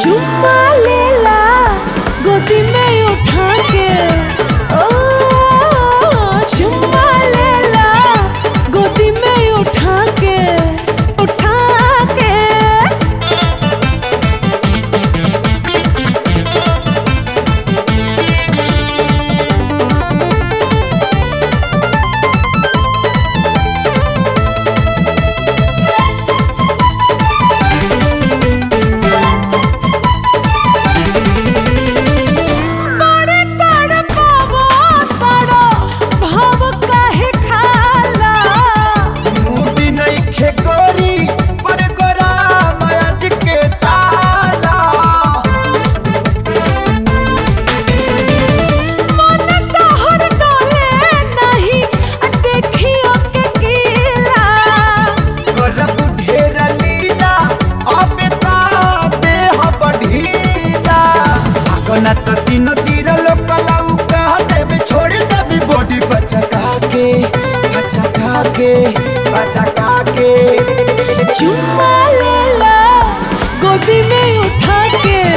चुम्मा लेला गोदी में उठा के ओ चुम्मा लेला गोदी में उठा के उठा के बड़े तड़पावो तड़ो भाव काहे खाला मुडी नइखे गोरी पर गोरा मयाज के ताला मन तोहर डोले नहीं देखियो के कीला करब ढेर लीला अबे ता देह बढ़ीला आगना त तीन तीर लोकलाऊ कह देबे छोड़ देबे बॉडी बचका के बचका के बचका के चुम्मा लेला गोदी में उठा के